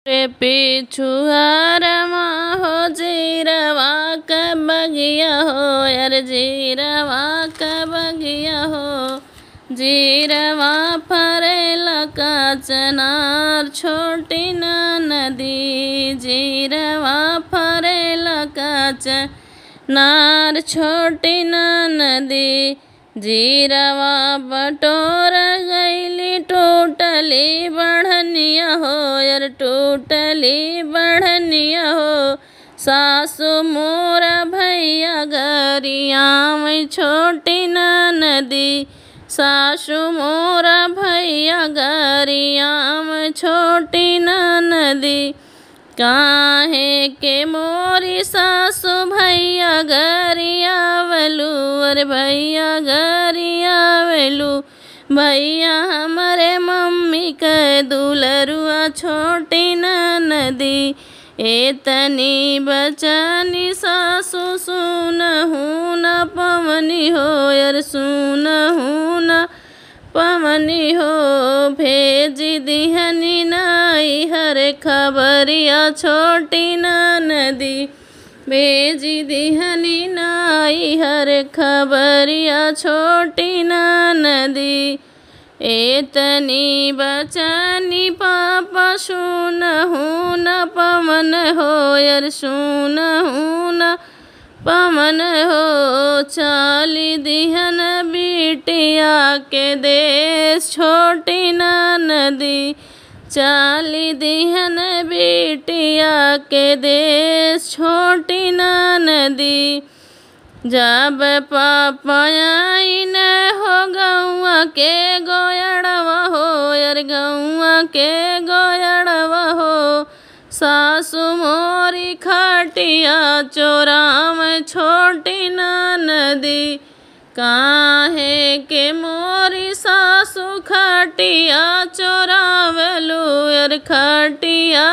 रे पिछुआरमा हो जीरवा क बगिया हो यार जीरवा क बगिया हो जीरवा फरेला का चनार छोटी ना नदी जीरवा फरेला का चनार छोटी ना नदी जीरवा बटोर गईली टूटली बढ़निया हो यार टूटली बढ़निया हो सासु मोर भैया गरिया में छोटी ना नदी सासु मोर भैया गरिया में छोटी ना नदी काहे के मोरी सासु भैया गरिया वलू अरे भैया गरिया वेलू भैया हमारे मम्मी के दुलरुआ छोटी ना नदी एतनी बचनी सासु सुनहू न पवनी हो यार सुनहू न पवनी हो भेज दिहनी नाई हर खबरिया छोटी ना नदी भेज दिहनी नाई हर खबरिया छोटी ना नदी एतनी बचनी पापा सुनहू न पवन हो यार सुनहू न पवन हो चाली दिहन बिटिया के देश छोटी ना नदी चाली दिहन बिटिया के देश छोटी ना नदी जब पापाई न हो गौआ के गोयड़वा हो यार गौआ के गोयड़वा हो सासु मोरी खटिया चोराम छोटी ना नदी काहे के मोरी सासु खटिया चोरावलू यार खटिया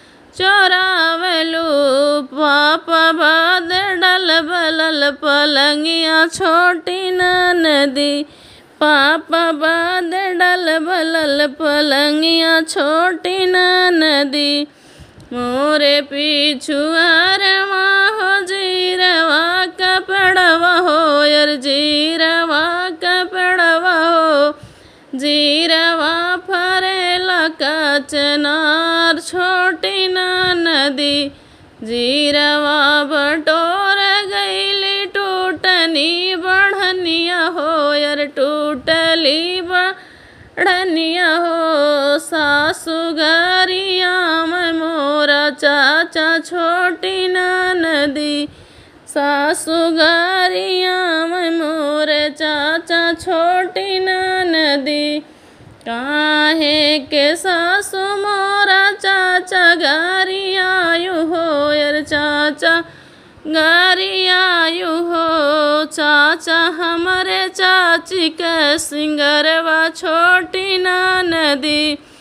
चोरावलू पापा बाद डल बलल पलंगिया छोटी ना नदी पापा बाद डल बलल पलंगिया छोटी ना नदी मोरे पिछुआरवा हो जीरवा कपड़वा हो यार जीरवा कपड़वा हो जीरवा फरेला का चनार छोटी ना नदी जीरवा बटोर गईली टूटनी बढ़निया हो यार टूटली बढ़निया हो सासु गरिया में मोरा चाचा छोटी ना नदी सासु गरिया में मोरे चाचा छोटी ना नदी काहे के सासु मोरा चाचा गरियायु हो यार चाचा गरियायु हो चाचा हमारे चाची के सिंगरवा छोटी ना नदी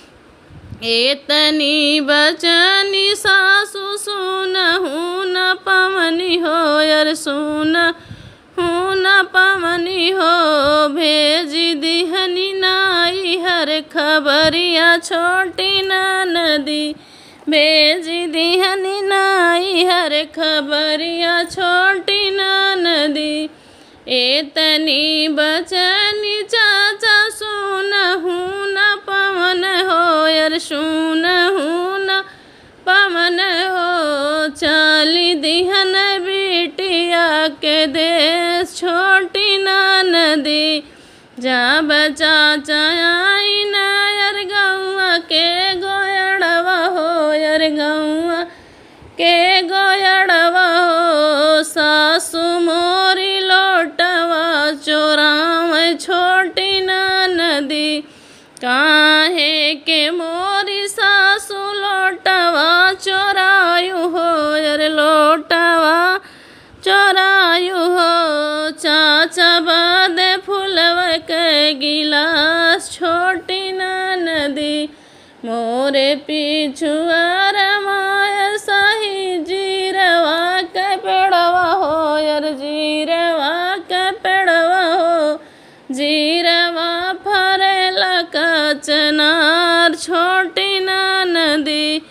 एतनी बचनी सासु सुनहू न पवनी हो यार सुन हूँ न पवनी हो भेज दिहनी नाई हर खबरिया छोटी ना नदी भेज दिहनी नाई हर खबरिया छोटी ना नदी एतनी बचनी चाचा सुनहू न पवन हो यार सुनहू न पवन हो चाली दिहन बिटिया के देश छोटी ना नदी जा बचा चाई न यार गौआ के गोयड़वा हो यार गौआ के गोयड़वा हो सासु मोरी लोटवा चोराव छोटी ना नदी काहे के मोरी सासु लोटवा चोरायु हो यार लोटवा चोरायु हो चाचा बाद फुलव के गिलास छोटी ना नदी मोरे पिछुआर माया सही जीरवा के पेड़वा हो यार जीरवा के पेड़वा हो जीरवा फरेला का चनार छोटी ना नदी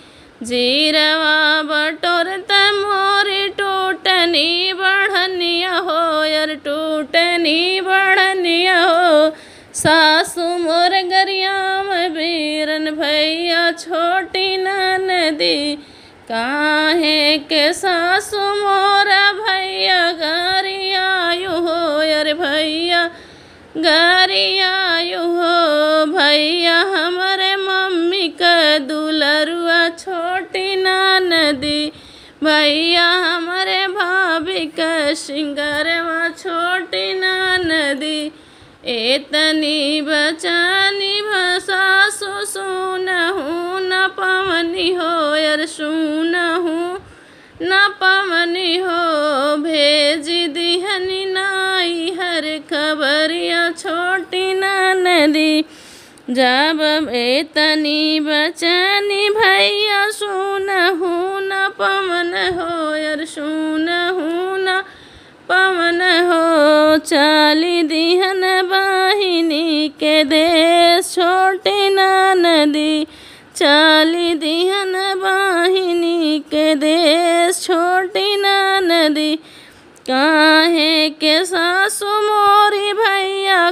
जीरवा बटोरत मोरी टूटनी बढ़निया हो यार टूटनी बढ़निया हो सासु मोर गरियाम बीरन भैया छोटी नदी काहे के सासु मोर भैया गरियायु हो यार भैया गरियायु हो भैया हमरे मम्मी का दुलरुआ छोटी नदी भैया हमारे भाभी का सिंगरवा छोटी नदी एतनी बचानी भसा सुनहू न पवनी हो यार सुनहू न पवनी हो भेज दिहनी नाई हर खबरिया छोटी नदी जब एतनी बचनी भैया सुनहू न पवन हो यार सुनहू न पवन हो चाली दिहन बाहिनी के देश छोटी नदी चाली दिहन बाहिनी के देश छोटी नदी काहे के सासु मोरी भैया